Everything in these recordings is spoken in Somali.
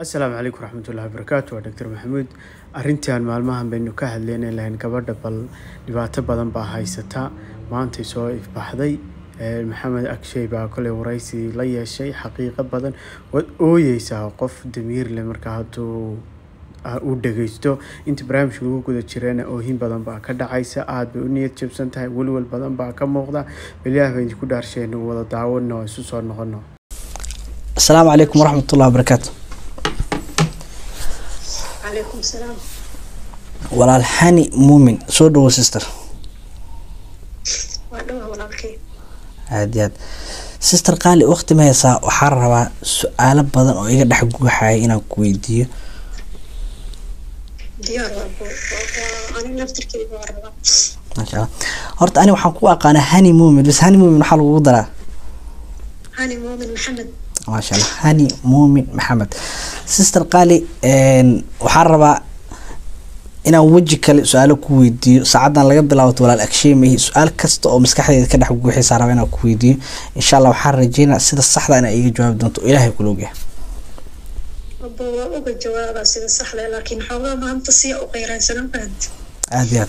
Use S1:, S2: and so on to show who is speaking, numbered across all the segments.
S1: asalaamu calaykum waraxmatullahi wabarakaatu waa doctor maxamuud arrintan maalmahan baynu ka hadleynay lahayn gabadha bal dhibaato badan baa haysata maantay soo ifbaxday maxamed agshay baa koley waraysi la yeeshay xaqiiqo badan waad ooyeysaa qof damiir leh marka hadduu uu dhageysto inta barnaamijka lagu guda jirana oohin badan baa ka dhacaysa aada bay u niyad jabsan tahay welwel badan baa ka muuqda beliyaah baan idinku dhaarsheen wada daawano oo isu soo noqono
S2: asalaamu calaykum waraxmatullahi wabarakaatu
S3: calaykum salaam
S2: walaal xani muumin soo dhawo sister
S3: waa dhawaa walaalkay
S2: aad iyo aad sister qaali waqti ma haysaa waxaa rabaa su-aalo badan oo iga dhex guuxaya inaan ku weydiiyo
S3: diyaar waa bo waa aniga naftirkeyga waa rabaa
S2: maasha allah horta ani waxaan ku aqaanaa hani muumin bas hani muumin maxaa lagugu daraa
S3: hani muumin maxamed
S2: maasha allah hani muumin maxamed sister qaali waxaan rabaa inaan weji kale su-aalo ku weydiiyo saacadan laga bilaabato walaal agsheemahi su-aal kasta oo maskaxdeeda ka dhex guuxaysaa raba inaan ku weydiiyo insha allah waxaan rajeynaa sida saxda inaa iiga jawaabi doonto oo ilaahay kula ogyahay
S3: abo waa uga jawaabaa sida saxda laakiin xoogaa maanta siya u qeyraysanan fahanta
S2: aada iyo aad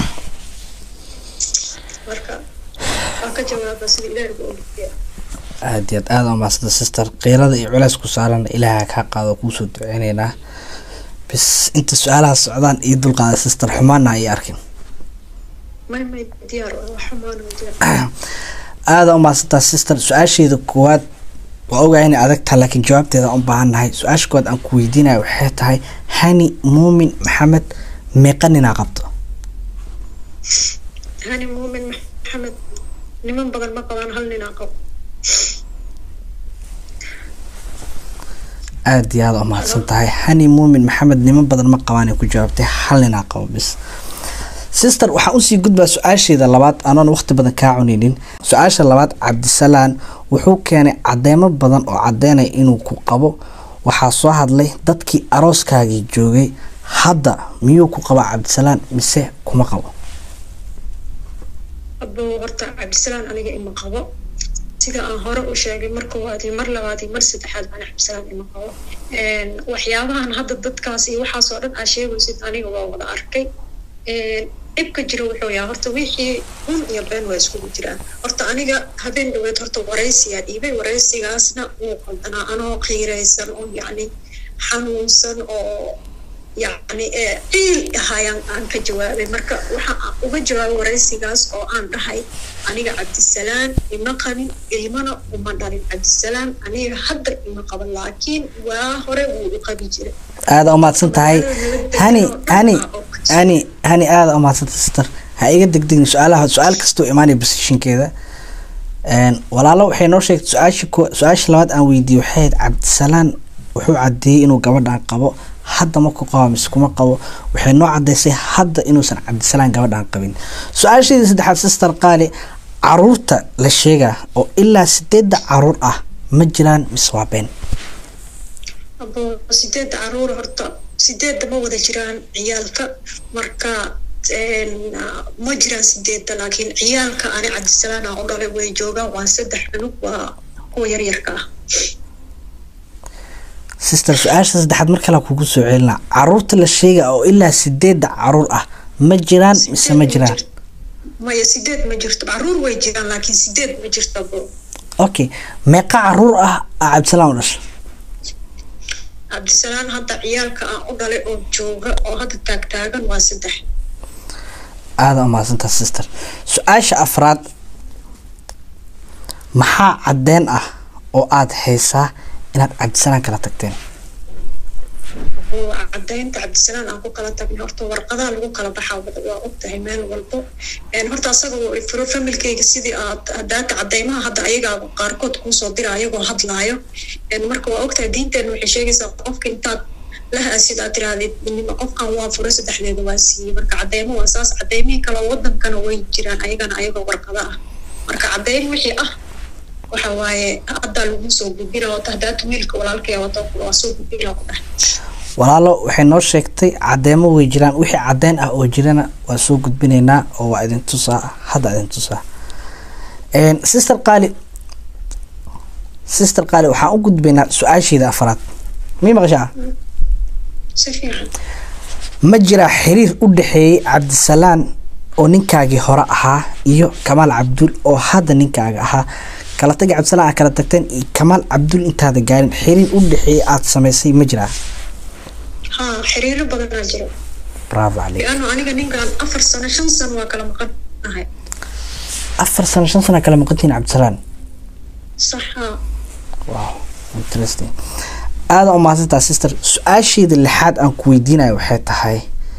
S3: marka waa ka jawaabaa sida ilaahay uga ogyahay
S2: aada iyo aad aada umaasanta sister qiirada iyo culeys ku saaran ilaaha kaa qaado kuusoo duceyneynaa bis inta su-aalaha socdaan iyo dulqaada sister xumaana ay arkin
S3: may may diyaar waa wax xumaana diyaar
S2: aada umaasantaa sister su-aasheeda koowaad waa ogahay inay adag tahay laakiin jawaabteeda aan u baahannahay su-aasha koowaad aan ku weydiinaya waxay tahay hani muumin maxamed meeqa ninaa qabto
S3: hani muumin maxamed niman badan ma qabaan hal ninaa qabo
S2: aada iyo aada umahadsan tahay hani muumin maxamed niman badan ma qabaanay ku jawaabtay hal ninaa qabo bis sister waxaan usii gudbaa su-aasheeda labaad anoon waqti badan kaa cuneynin su-aasha labaad cabdisalaan wuxuu keenay cadeymo badan oo cadeynaya inuu ku qabo waxaa soo hadlay dadkii arooskaagii joogay hadda miyuu ku qabaa cabdisalaan mise kuma qabo
S3: abo horta cabdisalaan aniga ima qabo sida aan hore u sheegay mar koowaad iyo mar labaad iyo mar saddexaad ana cabdisalaan ima qabo waxyaabahan hadda dadkaas iyo waxaas oo dhan aa sheegaysid aniga waa wada arkay dhibka jira wuxuu yahay horta wixii run iyo been waa iskugu jiraan horta aniga habeen dhaweed horta waraysiyaa dhiibay waraysigaasna wuu qaldanaa anoo qiiraysan oo yacni xanuunsan oo yacni ciil ahayaan aan ka jawaabay marka waxa aan uga jawaabay waraysigaas oo aan dhahay aniga cabdisalaan ima qabin ilmana uma dhalin cabdisalaan aniga hadda ima qaban laakiin waa hore wuu u qabi jiray
S2: aada umahadsan tahay hani hani hani hani aada umahadsantahay sister ha iga degdegin su-aalaha su-aal kastoo imaanaya positionkeeda walaalo waxay noo sheegtay su-aasha ko su-aasha labaad aan weydiiyey waxay ahayd cabdisalaan wuxuu cadeeyey inuu gabadhan qabo hadda ma ku qabo mise kuma qabo waxay noo cadeysay hadda inuusan cabdisalaan gabadhan qabin su-aasheedii saddexaad sister qaali caruurta la sheegaa oo ilaa sideedda caruur ah ma jiraan mise waa been
S3: abo sideedda caruur horta sideedda ma wada jiraan ciyaalka marka ma jiraan sideedda laakiin ciyaalka ani cabdisalaan aan u dhalay way joogaan waa saddex cunug waa kuwa yaryarka ah
S2: sister su-aasha saddexaad mar kale kugu soo celinaa caruurta la sheega oo ilaa sideedda caruur ah ma jiraan mise ma jiraan
S3: maya sideed ma jirto caruur way jiraan laakiin sideed ma jirto abo
S2: okay meeqa caruur ah aa cabdisalaan u dhashay
S3: cabdisalaan hadda ciyaalka aan u dhalay oo jooga oo hadda taagtaagan waa saddex
S2: aada umahadsantaa sister su-aasha afraad maxaa cadeen ah oo aada haysaa inaad cabdisalaan kala tagteen
S3: cadaynta cabdisalaan aan ku kala tagnay horta warqadaha lagu kala baxaa waa ogtahay meel walbo horta asaga furo familkeyga sidii aad hadaata cadeymaha hadda ayagaa qaarkood kuusoo dira ayagoo hadlaayo marka waa ogtahay diinteena waxay sheegaysaa qofka intaad lahaasid aad tirahdid nima qofkan waa furo saddexdeeda waa siiyey marka cadeymo waa saas cadeymihii kale wadankana way jiraan ayagana ayagoo warqada ah marka cadeyn wixii ah waxa waaye haddaa lagu soo gudbina wata hadaata wiilka walaalkaya wata waa soo gudbina ku dhahay
S2: walaalo waxay noo sheegtay cadeemo way jiraan wixii cadeyn ah oo jirana waa soo gudbinaynaa oo waa idin tusaa hadda idin tusaa sister qaali sister qaali waxaan u gudbaynaa su-aasheeda afraad mii maqashaa
S3: si fiican
S2: ma jiraa xiriir u dhexeeyey cabdisalaan oo ninkaagii hore ahaa iyo kamaal cabdul oo hadda ninkaaga ahaa kala tagi cabdisalaan aad kala tagteen iyo kamaal cabdul intaada gaarin xiriir u dhexeeyey aada samaysay ma jiraa
S3: haa xiriiro badanaa jiro
S2: bravo caleyk
S3: liano aniga ninkan afar sano shan sano waa kala maqan nahay
S2: afar sano shan sana kala maqantiin cabdisalaan
S3: sax haa
S2: wow interesting aada u mahadsantaa sister su-aasheeda lixaad aan ku weydiinayo waxay tahay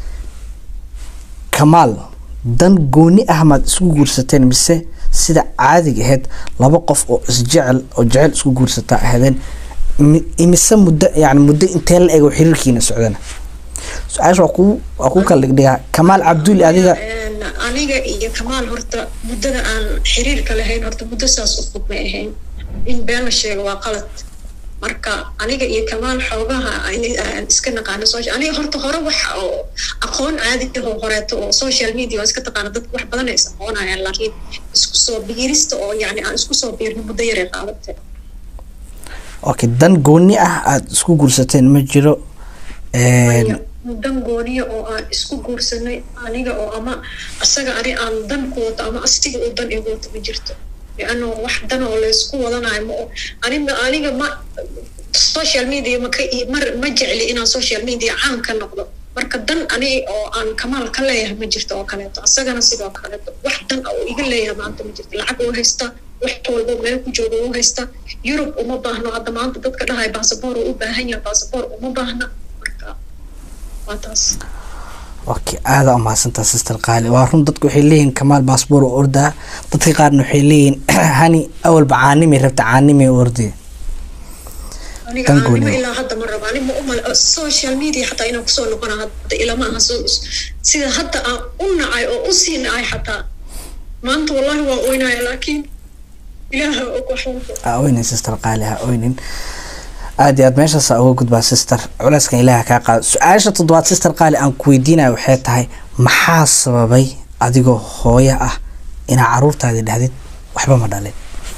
S2: kamaal dan gooni ah maad isku guursateen mise sida caadiga ahayd laba qof oo isjecel oo jecel isku guursataa ahaydeen mi- imise muddo yani muddo intee la ego xiriirkiina socdana su-aasha waa ku waa ku kala dhigdhigaa kamaal cabduli adiga
S3: Een, aniga iyo kamaal horta muddada aan xiriirka lahayn horta muddo saas u fog may ahayn in been la sheego waa qalad marka aniga iyo kamaal xoogaha in- aan iska naqaano social aniga horta hore waxa oo aqoon caadi ah oo horeeto oo social media oo iska taqaana dadka wax badan ay is aqoonayaan laakiin isku soo biirista oo yacni aan isku soo biirno muddo yaray qaadatay
S2: okay dan gooni ah aada isku guursateen ma jiro Een,
S3: Aniga dan gooniya oo aan isku guursanay aniga oo ama asaga ani aan dan ku wato ama asiga uu dan igu wato ma jirto liano wax dan oo laysku wadanayo ma aniga aniga ma social media ma ka mar ma jecli inaan social media caan ka noqdo marka dan ani oo aan kamaal ka leeyahay ma jirto oo kaleeto asagana sidoo kaleeto wax dan ah oo iga leeyahay maanta ma jirto lacag uu haysta wax walbo meel ku jooga uu haysta yurub uma baahno hadda maanta dadka dhahay basaboor uu u baahan yahay basaboor uma baahna marka waa taas
S2: okay aada u mahadsantaa sister qaali waa run dadku waxay leeyihiin kamaal baasboor oo ordaa dadka qaarna waxay leeyihiin hani awalba caanimay rabta caanimay ordee
S3: aniga
S2: Tan
S3: aanimo
S2: gooni.
S3: ilaa hadda ma rabo ani ma umal social media xataa inaan kusoo noqona hadda ilama aha so sida hadda aan u nacay oo u sii nacay xataa maanta wallahi waa oynaya laakiin ilaaha og wax walba
S2: ha oynin sister qaali ha oynin aada iyo aad meeshaasa uga gudbaa sister culeyskan ilaaha kaa qaado su-aasha toddobaad sister qaali aan ku weydiinayo waxay tahay maxaa sababay adigoo hooyo ah inaa caruurtaadi dhahdid waxba ma dhalin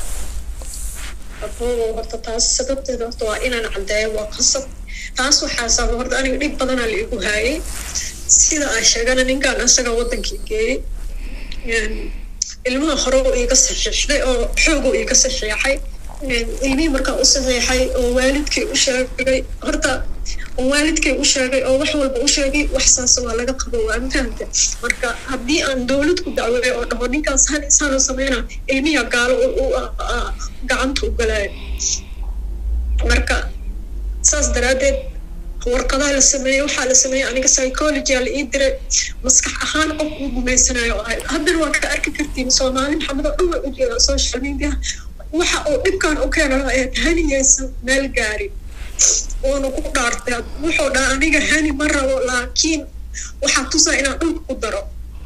S3: aboobo horta taas sababteeda horta waa inaan caddeeyo waa qasab taas waxaa sababa horta aniga dhib badanaa la igu haayay sida aan sheegana ninkaan asaga wadankii geeyey Een, ilmaha hore uu iiga saxiixday oo xoog uu iiga saxiixay Een, ilmihii markaa u saxiixay oo waalidkii u sheegay horta oo waalidkay u sheegay oo wax walba u sheegay wax saas waa laga qabo waa ma fahamte marka haddii aan dowlad ku dacweeyo oo dhaho ninkaas han isaanoo sameyna ilmiha gaalo u- u- a- a- gacanta u galaayo marka saas daraaddeed warqadaha la sameeyey waxaa la sameeyey aniga psychology la ii diray maskax ahaan qof uu gumaysanayo ahay haddana waa ka arki kartiin soomaali maxamed oo dhan way u jeedaa social media waxa uu dhibkan u keenayo ee haniyeysan meel gaarin uuna ku dhaartay wuxuu dhaha aniga hani ma rabo laakiin waxaa tusaa inaan dhulka ku daro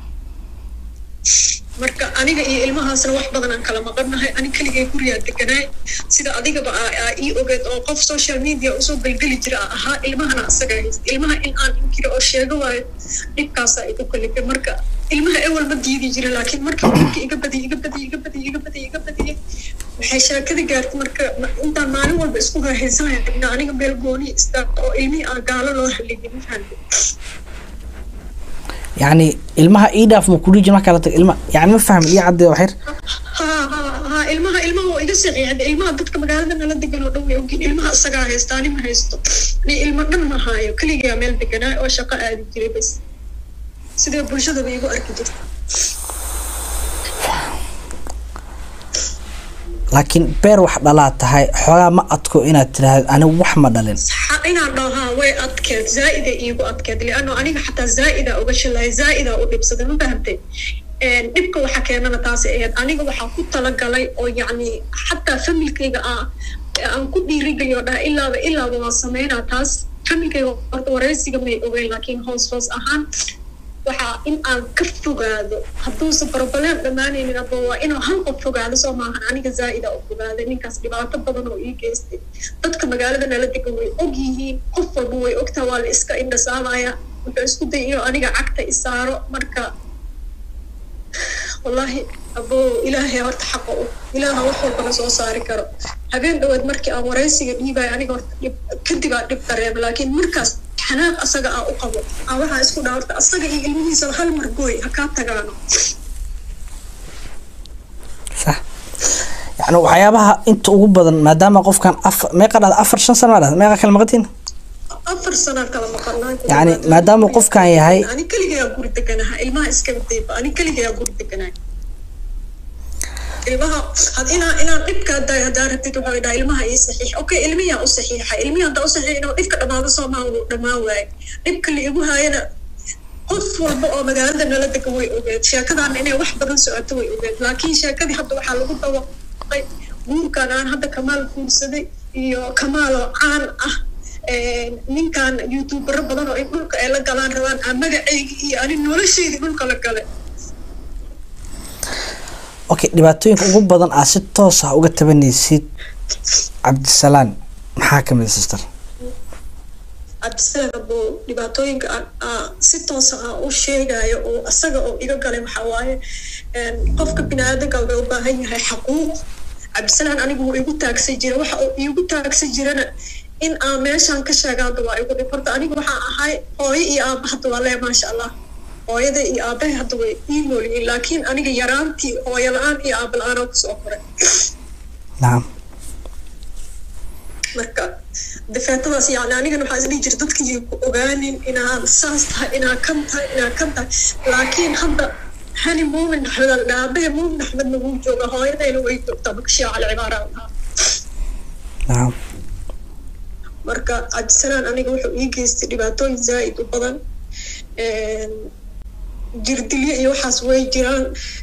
S3: marka aniga iyo ilmahaasna wax badan aan kala maqannahay ani keligay gurigaa deganaay sida adigaba aa aa ii ogeed oo qof social media usoo gelgeli jira aa ahaa ilmahana asagaa haysta ilmaha in aan inkiro oo sheego waayo dhibkaasaa igu kalifay marka ilmaha ewel ma diidi jira laakiin markii dhibka iga badiyay iga badiyay iga badiyay iga badiyay iga badiyay waxay sheekada gaartay marka ma- intaan maalin walba isku raahaysanaya ina aniga meel gooni istaagto oo ilmihii aan gaalo loo halligin ma fahamtay
S2: yacni ilmaha ii dhaaf ma kudhijin markaa la tag ilma yani ma fahmin ii cadde waxyar
S3: ha ha ha ilmaha ilmaha waa iga saqiicda ilmaha dadka magaalada nala degan oo dhan way ogin ilmaha isagaa haysta ani ma haysto ni ilmo dhan ma haayo keligaa meel deganaa oo shaqo aadi jiray bas sidee bulshadaba igu arki jirta
S2: laakiin beer wax dhalaad tahay xoogaa ma adko inaad tiraahdo anigu wax ma dhalin
S3: Ha- inaan dhaho haa way adkeed zaa'ida iigu adkeed liano aniga xataa zaa'ida uga shalay zaa'ida u dhibsaday ma fahamtay Een, dhibka waxa keenana taasi ahayd aniga waxaa ku talagalay oo yacni xataa familkayga aa aan ku dhiirigeliyo dhaha ilaaba ilaaba waa sameynaa taas familkayga horta wareysiga may ogeyn laakiin hoos hoos ahaan waxaa in aan ka fogaado hadduusan problem dhammaanaynin aba waa inuu hal qof fogaado soo maahan aniga zaa'ida u fogaaday ninkaas dhibaato badan oo ii geystay dadka magaalada nala degan way og yihiin qof walba way ogtaa waa la iska indhasaamaya wuxuu isku day inuu aniga cagta isaaro marka wallaahi abo ilaahay horta xaqa u ilaaha wax walbana soo saari karo habeen dhaweed markii aan waraysiga dhiibaya aniga horta dhib kadib aa dhib dareema laakiin markaas xanaaq asaga aa u qabo aa waxaa isku dhaa horta asaga iyo ilmihiisaba hal mar gooy ha kaa tagaano
S2: sax yani waxyaabaha inta ugu badan maadaama qofkan afar meeqa dhada afar shan sano maa dhada meeqa kala maqatiin
S3: afar sanaa kala maqanaa
S2: Yacni, maadaama qofkan yahay-
S3: ani keligayaa guri deganaha ilmaha iskaba dayba ani keligayaa guri deganahay ilmaha had inaa inaan dhibka hadaa hadaa rabtid waxaa dhaha ilmaha ii saxiix okay ilmiyaa u saxiixa ilmihi hadaa u saxiix inuu dhibka dhamaado soo maa wuu dhamaan waaye dhibka la igu haayana qof walba oo magaalada nala degan way ogeed sheekadaana inay wax badan socoto way ogeed laakiin sheekadii hadda waxaa lagu dawaqay guurkan aan hadda kamaal guursaday iyo kamaaloo caan ah ninkan youtubero badan oo in dhulka ay la galaan rabaan aan magacaygi iyo ani nolosheydii dhulka la gale
S2: okay dhibaatooyinka ugu badan aa si toos ah uga tabanaysid cabdisalaan maxaa kamid a sister
S3: cabdisalaan buu dhibaatooyinka aan- aan si toosa aan u sheegayo oo asaga oo iga galay waxaa waaye een, qofka biniaadanka wuxuu u baahan yahay xaquuq cabdisalaan anigu wuu igu taagsan jira waxa uu igu taagsan jirana in aan meeshaan ka sheega hadda waa igu dhib horta anigu waxaan ahay hooyo iyo aaba hadda waa lee maasha allah hooyada iyo aabahay hadda way ii noolyihiin laakiin aniga yaraantii hooyo la-aan iyo aaba la-aan oo kusoo koray
S2: nacam
S3: marka difeetadaas yani anigana waxaa isdhihi jira dadkii ku ogaanin inaad saas tahay inaad kan tahay inaad kan tahay laakiin hadda hani muumin axmed al dhaabahe muumin axmedna wuu jooga hooyadayna way joogtaa bakshia cali cibaara lahaa
S2: nacam
S3: marka cabdisalaan aniga wuxuu ii geystay dhibaatooyin zaa'id u badan jirdilyo iyo waxaas way jiraan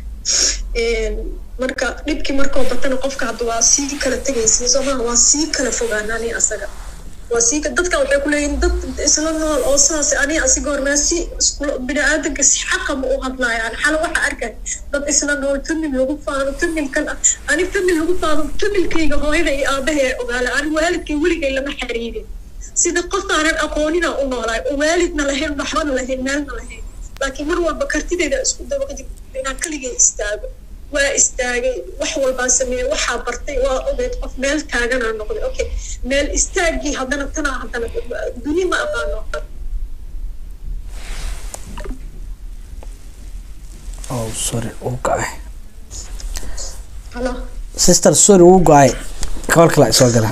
S3: marka dhibkii markoo batana qofka hadda waa sii kala tegaysa soomaha waa sii kala fogaan ani asaga waa sii ka- dadka waxay ku leeyihin dad isla nool oo saas ani asiga hormaa si iskula bini-aadanka si xaqama u hadlaayaan xala waxa arkay dad isla nool famil lagu faano familkan ah ani famil lagu faano familkayga hooyada iyo aabaha ee ogaala ani waalidkay weligay lama xiriirin sida qof aanan aqoonina u noolaay oo waalidna lahayn waxbana lahayn meelna lahayn laakiin mar walba kartideyda isku dabaqa jirta inaan keligay istaago waa istaagay wax walbaa sameeyey waxaa bartay waa ogeyd qof meel taaganaa noqday okay meel istaagii haddana tanaa haddana duni ma aqaano
S2: oh sorry wuu go-ay
S3: halo
S2: sister sorry wuu go-ay kabal kale soo gala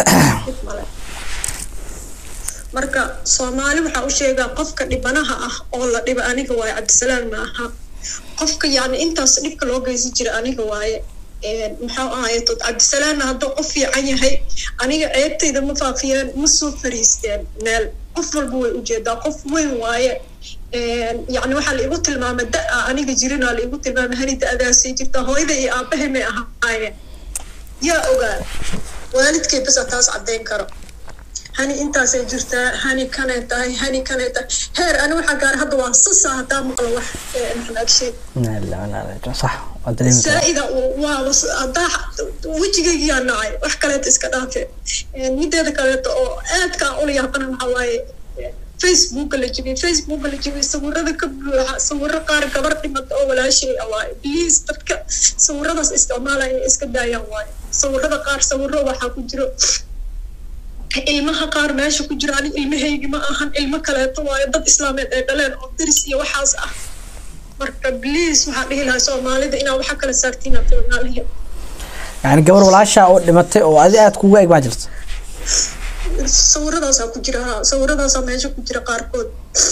S3: marka soomaali waxaa u sheegaa qofka dhibanaha ah oo la dhiba aniga waaye cabdisalaam ma aha qofka yani intaas dhibka loo geysan jira aniga waaye maxaa ahaye tod cabdisalaamna hadduu qof fiican yahay aniga ceebtayda ma faafiyeen ma soo fariisteen meel qof walba way ujeedaa qof weyn waaye yani waxaa la igu tilmaamay da-a aniga jirinaa la igu tilmaamay hani da-adaasay jirtaa hooyada iyo aabahay may ahaayeen yaa ogaa waalidkay basa taas caddeyn karo hani intaasay jirtaa hani kanay tahay hani kanay tahay heer ani waxaa gaara hadda waa sasa haddaa maqlo wax maxamed agshay
S2: sax waa dareemi karaa
S3: saa'ida waa haddaa wejigaygiyaa nacay wax kaleeto iska dhaafe mideeda kaleeto oo aadka aan ula yaabana waxaa waaye facebooka la jibiyey facebooka la jibiyey sawirada ka buuxa sawiro qaar gabar dhimata oo walaashay ah waaye please dadka sawiradaas isticmaalaya inay iska daayaan waaye sawirada qaar sawiro waxaa ku jiro ilmaha qaar meesha ku jira ani ilmahaygi ma ahan ilmo kaleeto waayo dad islaameed ay dhaleen oo diris iyo waxaas ah marka please waxaa dhihi lahaa soomaalida inaa waxa kala saartiin afoonaaliya
S2: yani gabar walaashaa oo dhimatay oo adi aad kuga eg baa jirta
S3: sawiradaasaa ku jira ha sawiradaasaa meesha ku jira qaarkood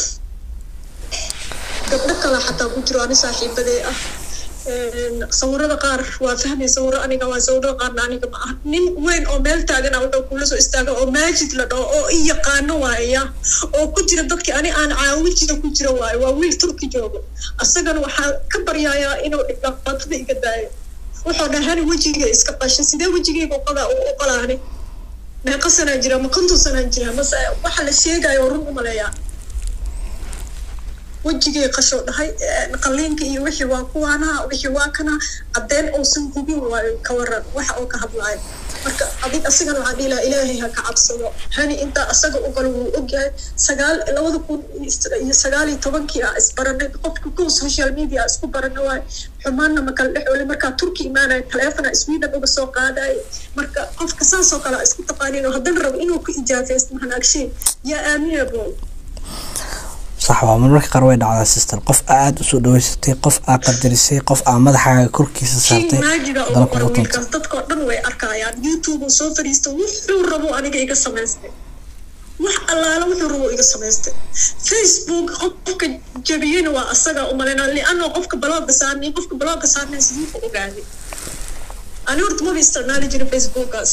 S3: gabdho kale xataa ku jiro ani saaxiibadee ah sawirada qaar waa fahmay sawiro aniga waa sawirada qaarna aniga ma aha nin weyn oo meel taagana wuxuu kula soo istaaga oo maajid la dhaho oo i yaqaano waaya oo ku jira dadkii ani aan caawin jira ku jira waayo waa wiil turki joogo asagana waxaa ka baryayaa inuu dhibaatada iga daayo wuxuu dhahani wejiga iska qasha sidee wejigayga uqadaa u qalaani meeqa sanaa jira ma konton sanaa jira mase waxa la sheegayo run umaleeyaa wejigay qashoo dhahay qaliinka iyo wixii waa kuwaanaha wixii waa kana caddeyn uusan hubin waayo ka waran waxa uu ka hadlaayo marka adig asigana waxaan dhihi lahaa ilaahay ha ka cabsado hani intaa asaga u galo wuu ogyahay sagaal labada kun iyo sagaal iyo tobankii ah isbaranay qofka kuwa social media ah isku barana waayo xumaanna ma kala dhex oli markaa turki imaanaya taleefona sweden uga soo qaadaya marka qofka saasoo kale isku taqaaniin oo haddana rabo inuu ku ijaafaysto mahanagshay yaa aamina bool
S2: sax waa marmarka qaar way dhacdaa sister qof aada usoo dhaweysatay qof aa qadarisay qof aa madaxaaga korkiisa saartay
S3: maajiga
S2: haddana
S3: ugu qora
S2: kugu tuntay
S3: wiilkaas dadkoo dhan way arkayaan youtube uu soo fadhiista wuxuu rabo aniga iga samaystay wax allaala wuxuu rabo iga samaystay facebook qofka jabiyena waa asaga umalaynaa lianoo qofka balooga saarnay qofka balooga saarnay siduu ku ogaaday ani horta maba isticmaali jirin facebookaas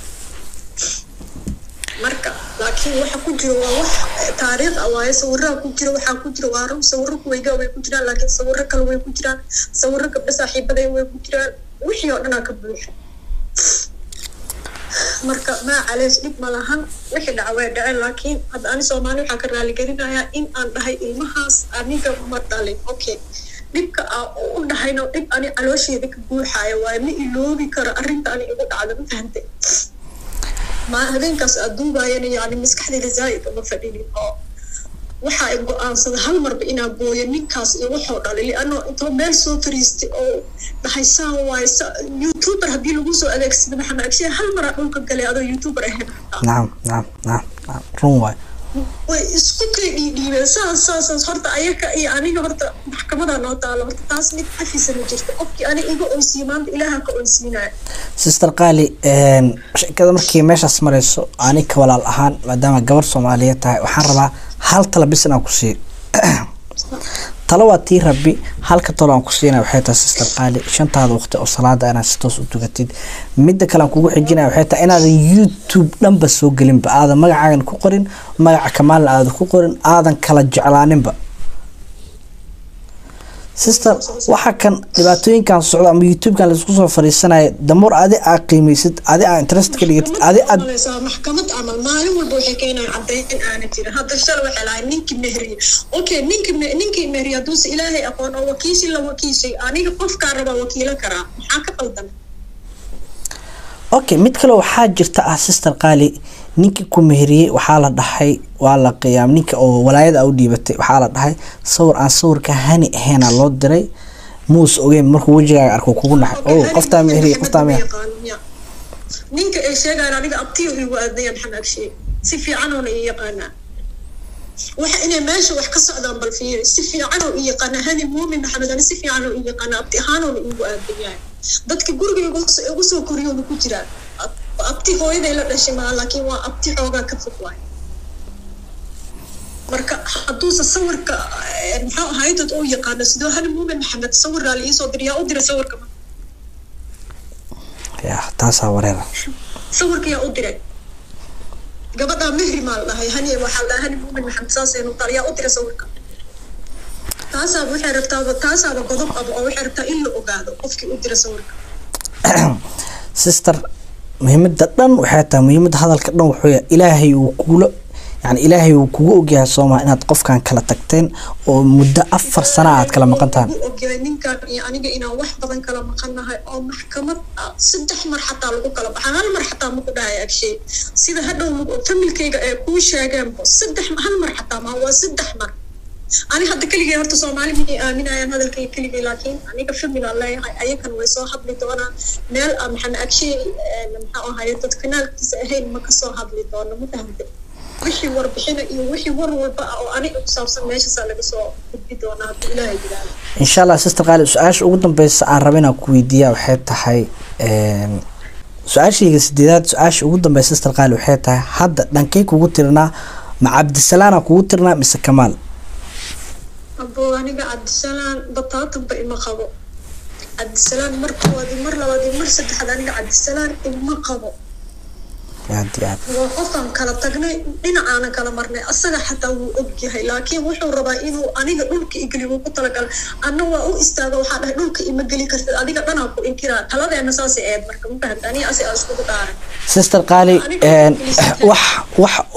S3: marka laakiin waxa ku jiro waa wax taariikh ah waaye sawiraha ku jira waxaa ku jira waa run sawiro kuweyga way ku jiraan laakiin sawiro kale way ku jiraan sawiro gabdho saaxiibaday way ku jiraan wixii oo dhanaa ka buuxa marka maa caleys dhib ma lahan wixii dhaca way dhaceen laakiin hadda ani soomaali waxaa ka raaligelinayaa in aan dhahay ilmahaas aniga ma dhalin okay dhibka aa u dhahayno dhib ani caloosheeda ka buuxaaya waaye ma iloobi karo arrinta ani igu dhacda ma fahantay ma habeenkaas aad duubaayana yani maskaxdayda zaa'id uma fadhinin oo waxa ay go-aansada hal marba inaa gooyo ninkaas iyo wuxuu dhalay liano intoo meel soo fariistay oo dhahay saan waaye sa- youtuber haddii lagu soo adeegsado maxamed agshe hal maraa dhulka galay adoo youtuber ahayn
S2: nacam nacam nacam nacam run waay
S3: way isku kay dhiidhiibeen saas saasaas horta ayaka iyo aniga horta maxkamadaa noo taalo horta taas mid cafisana jirta qofkii ani iga oysiiye maanta ilaaha ka oysiinaya
S2: sister qaali een, sheekada markii meeshaas marayso ani ka walaal ahaan maadaama gabar soomaaliyeed tahay waxaan rabaa hal tala bis inaan ku siiyo talo waa tii rabbi halka talo aan ku siinaya waxay tahay sister qaali shantaada waqti oo salaada inaad si toos u tugatid midda kale aan kugu xijinaya waxay tahay inaadan youtube dhanba soo gelinba aadan magacaagan ku qorin magaca kamaalna aadan ku qorin aadan kala jeclaaninba sister waxa kan dhibaatooyinkan socda ama youtubekan laisku soo fariisanaya damar adi aa qiimeysid adi aa interest ka dhigatid adi aad
S3: malaysaa maxkamad camal maalin walba waxay keenayaan caddayn aana jirin hadda shala waxay lahay ninkii mehriye okay ninki ninkii mehriye hadduuse ilaahay aqoon oo wakiishi la wakiishay aniga qofkaa rabaa wakiilo karaa maxaa ka qaldan
S2: okay mid kale waxaa jirta ah sister qaali ninkii ku meheriyey waxaa la dhahay waa la qiyaam ninka oo walaayada u dhiibatay waxaa la dhahay sawir aan sawirka hani ahaynaa loo diray muus ogeyn markuu wejigaaga arko kugu naxay
S3: Okay,
S2: oh
S3: hani
S2: qoftaa
S3: ninka
S2: meheriye
S3: maxamed
S2: qoftaa
S3: ma
S2: meher
S3: yaqaano, miya? ninka ay sheegayaan aniga abtiyo igu aadnaya maxamed agshe si fiicanoona ii yaqaanaa waxa inay meesha wax ka socdaan bal fiiri si fiicanoo ii yaqaana hani muumin maxamed ani si fiicanoo ii yaqaana abti ahaanoona iigu aadan yahay dadka guriga igu soo- igu soo koriyoona ku jiraan Ab- abti hooyaday la dhashay maa laakiin waa abti xoogaa ka fog waay marka hadduuse sawirka eh, muxuu ahaay dad uu yaqaano sidoo hani muumin maxamed sawirraa la iisoo diray yaa u diray sawirka
S2: ya taasaa wareera
S3: sawirka yaa u diray gabadhaa mehri maa la dhahay hani waxaa la dhahay hani muumin maxamed saasaynu tal yaa u diray sawirka taasaaba waxay rabtaaba taasaaba godob aba oo waxay rabtaa in la ogaado qofkii u diray sawirka
S2: sister muhiimada dhan waxay tahay muhiimada hadalka dhan wuxuu yahay ilaahay uu kuula yani ilaahay uu kugu ogyahay sooma inaad qofkan kala tagteen oo muddo afar sana aad kala maqan tahay
S3: ugu ogyahay ninkan iyo aniga inaan wax badan kala maqanahay oo maxkamad ah saddex mar xataa lagu kala baxaa hal mar xataa maku dhahay agshay sida hadhow lagu- familkayga ee kuu sheegeenbo saddex hal mar xataa ma waa saddex mar ani hadda keligay horta soomaali miyay aaminayaan hadalkayga keligay laakiin aniga familiaan leeyahay ayakan way soo hadli doonaan meel ah maxamed agshay maxaa ahaye dad kanaalkiisa ahayn ma kasoo hadli doono ma fahamte wixii warbixina iyo wixii war walba ah oo aniga ku saabsan meeshaasaa laga soo gudbi doonaa haddii ilaahay yidhaahdo
S2: insha allah sister qaali su-aasha ugu dambeysa aan raba inaan ku weydiiyaa waxay tahay een, su-aashayga sideedaad su-aasha ugu dambeysa sister qaali waxay tahay hadda dhankey kugu tirinaa ma cabdisalaana kugu tirinaa mise kamaal
S3: abo aniga cabdisalaan bataatanba ima qabo cabdisalaan mar koowaad iyo mar labaad iyo mar saddexaad aniga cabdisalaan ima qabo
S2: aad iyo aad
S3: waa qofaan kala tagnay dhinacaana kala marnay asaga xataa wuu og yahay laakiin wuxuu rabaa inuu aniga dhulka igeli wuu ku talagalay anna waa u istaaga waxaa dhahay dhulka ima geli kartid adiga dhanaa ku inkiraa taladeena saasay eed marka ma fahamta aniga asi aa iskugu dhaaran
S2: sister qaali een, wax wax uu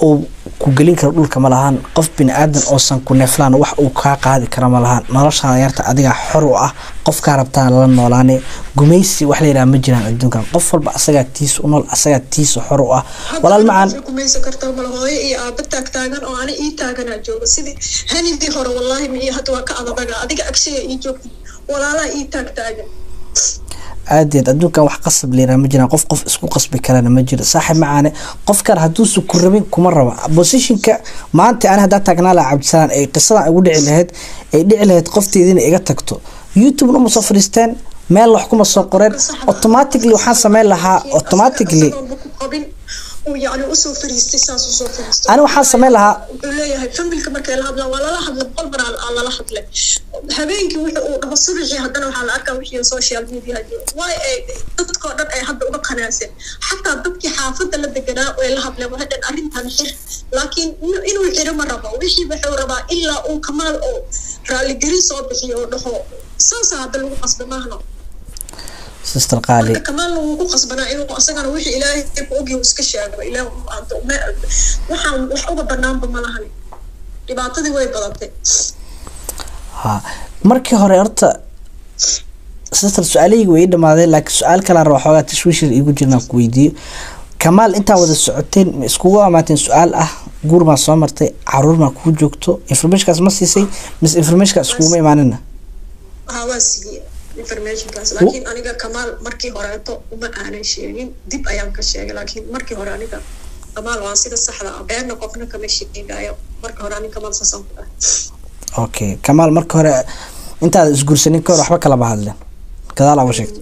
S2: ku gelin karo dhulka ma lahan qof bini aadan oosan ku neeflaan wax uu kaa qaadi kara ma lahan noloshaada yarta adigaa xor u ah qofkaa rabtaan lala noolaane gumaysi wax la yidhaha ma jiraan adduunkan qof walba asagaa tiisa u nool asagaa tiisa xor u ah walaal macaan
S3: kumaysan kartaa mala hooyo iyo aaba taag taagan oo ani ii taaganaa jooga sidii hanidii hore wallaahi ma iyo hadda waa ka adadaga adiga agshiga ii joogta walaalaha ii taag taagan
S2: aadeed adduunkan wax qasab leeraa ma jiraan qof qof isku qasbi karana ma jiro saaxib macaane qof kale hadduusu ku rabin kuma raba positionka maanta ani haddaa taagnaa laha cabdisalaan ay qisadan igu dhici lahayd ay dhici lahayd qofteediina iga tagto youtube uma soo fadhiisteen meel wax kuma soo qoreen automatically waxaan sameyn lahaa automatically
S3: yani usoo fariistay saas usoo fariistay
S2: ani waxaan sameyn lahaa
S3: wuxuu leeyahay familka markay la hadlaan waa lala hadla boqol mar aa lala hadlay habeenkii wuxuu uu dhaho subaxii haddana waxaa la arkaa wixii social media waay ay dadkoo dhan ay hadda uga qanaaseen xataa dadkii xaafadda la deganaa way la hadleen waxay dhan arrintan xir laakiin inuu xiro ma rabo wixii wuxuu rabaa ilaa uu kamaal oo raaligelin soo bixiyo oo dhaho saasaa hadda lagu qasba maahno
S2: sister qaali
S3: kamaal wuu ku qasbanaa inuu asagana wixii ilaahay ku ogyahay iska sheego ilaah waxaan wax uga banaanba ma lahani dhibaatadii way badatay
S2: ha markii hore horta sister su-aalahayga way ii dhamaadeen laakiin su-aal kalaan raba xoogaa tashwiishir iigu jirnaan ku weydiiyo kamaal intaa wada socoteen ma iskugu amaateen su-aal ah guur maa soo martay caruur maa kuu joogto informationkaas ma siisay mise informationkaas iskuguma imaanina
S3: haa waa siiyey informationkaas laakiin aniga kamaal markii horeeto uma aanan sheegin dib ayaan ka sheegay laakiin markii hore aniga kamaal waa sida saxda ah beerna qofna kama sheegayo marka hore aniga kamaal saasaan ku dhahay
S2: okay kamaal marka hore intaada isguursanin ka hor waxba kalama hadleen gadaal uga sheegto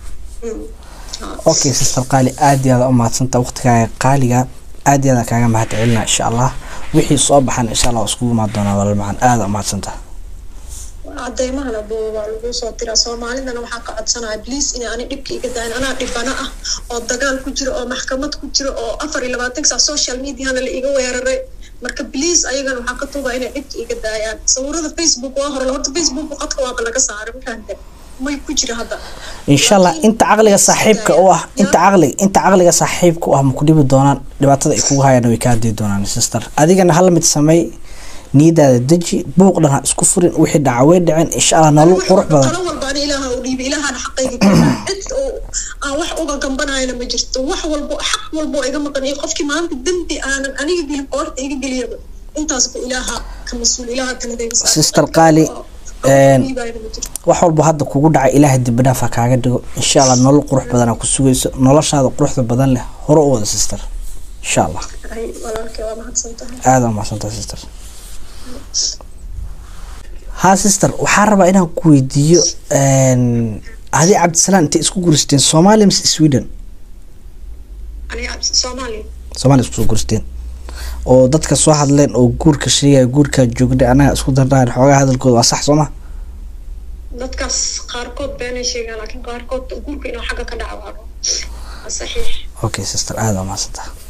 S2: okay sister qaali aad iyo aada u mahadsanta waqtigaaga qaaliga aad iyo aada kaaga mahad celina insha allah wixii soo baxan insha allah waa iskugu imaan doonaa walaal macaan aada u mahadsanta
S3: cadeymahana bo waa lagu soo diraa soomaalidana waxaa ka codsanaya bliis inay ani dhibka iga daayan anaa dhibana ah oo dagaal ku jiro oo maxkamad ku jiro oo afar iyo labaatan sac social mediana la iga weeraray marka bliis ayagana waxaa ka tuuba inay dhibka iga daayaan sawirada facebook waa hore horta facebook qadka waaba laga saaray mafahante may ku jira hadda
S2: insha allah inta caqliga saaxiibka u ah inta caqliga inta caqliga saaxiibka u ah ma ku dhibi doonaan dhibaatada ay kugu hayaan way kaa dii doonaan sister adigana hal mid sameey niyadaada deji buuq dhan ha isku furin wixii dhaca way dhaceen insha allah nolol qurux badan
S3: talo walba ani ilaaha u dhiibay ilaahana xaqayga keenaa cid oo aan wax uga gambanayana ma jirto wax walbo xaq walbo iga maqan iyo qofkii maanta dembi aanan aniga gelin qoorta iga geliyaba intaasba ilaaha ka mas-uul ilaaha taladayga
S2: sister qaali wax walba hadda kugu dhacay ilaahay dib dhaaf ha kaaga dhigo insha allah nolol qurux badan ku sugayso noloshaada quruxda badan leh hore u wada sister insha allah
S3: walaalkay waa mahadsantahay
S2: aada u mahadsantahay sister ha sister waxaa rabaa inaan ku weydiiyo adi cabdisalaan intay isku guristeen soomaaliya mise sweden
S3: soomaaliya
S2: soomaaliya isku soo guristeen oo dadka soo hadleen oo guurka sheegaya guurkaa joogna anaga isku dardhaan xoogaa hadalkooda waa sax sooma
S3: dadkaas qaarkood beenay sheegaan laakiin qaarkood guurka inuu xagga ka dhaco waa saxiix
S2: okay sister aada waa mahadsantaha